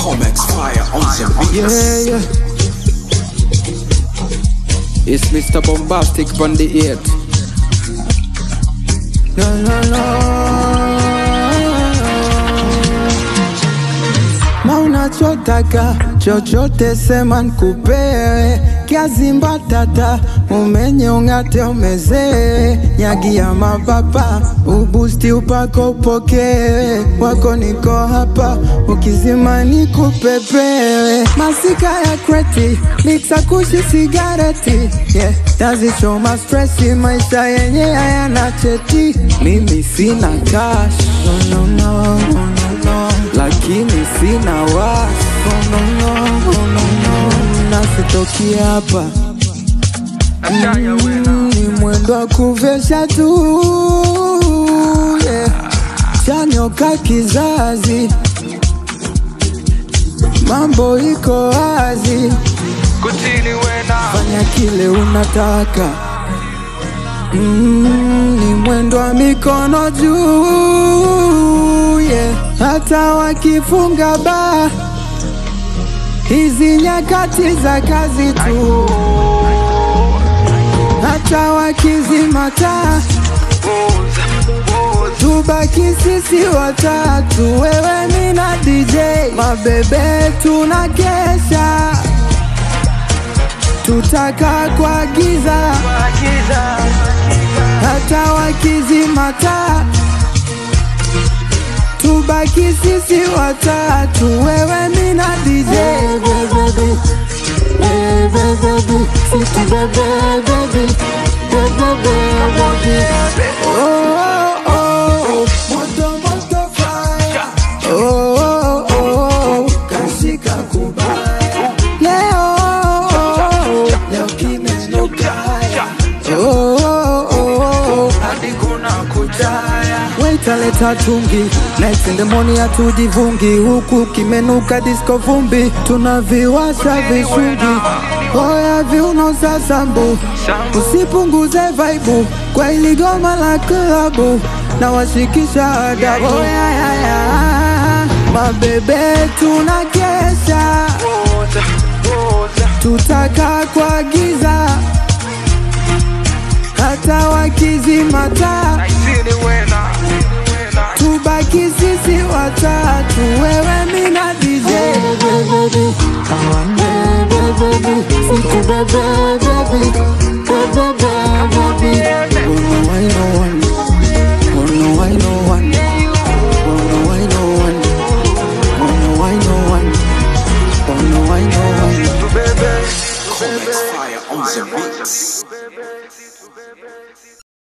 Comex fire on the beat. Yeah, yeah. It's Mr. Bombastic on the 8. La, la, la. Na unachotaka chochote sema nkupewe, kiazi mbatata umenye ung'ate umezee, nyagi ya mababa ubusti upako upokewe, wako niko hapa ukizima nikupepewe, masika ya kreti miksa kushi sigareti yeah. Tazichoma stresi, maisha yenye hayana cheti, mimi sina cash no, no, no, no, no, no. lakini sina wasi no, no, no, no, no, no. nasitoki hapa Mm, ni mwendo wa kuvesha tu yeah. chanyoka kizazi mambo iko wazi fanya kile unataka mm, ni mwendo wa mikono juu yeah. hata wakifunga baa hizi nyakati za kazi tu hata wakizimata tubaki sisi watatu, wewe mi na DJ mabebe, tuna kesha tutaka kuagiza hata wakizimata tubaki sisi watatu, wewe mi na DJ baby, baby, baby, sisi baby, baby, baby, baby. Oh, oh, oh, moto, moto, fire. Oh, oh, oh, kashika kubaya. Leo, oh, oh, leo kimenukaya. Oh, oh, oh, hadi kuna kutaya. Waitaleta tungi next in the morning hatujivungi huku kimenuka disco vumbi tunaviwasha vishungi oya viuno za sambu usipunguze vaibu kwa ili goma la klabu na washikisha adabu oya ya, ya. mabebe tuna kesha tutaka kuagiza hata wakizimata tubaki sisi watatu, wewe mi na DJ baby, baby, baby, siku baby, baby, baby, baby, oh no I no one, oh no I no one, oh no I no one, oh no I no one, oh no I no one. Comex fire on the beat.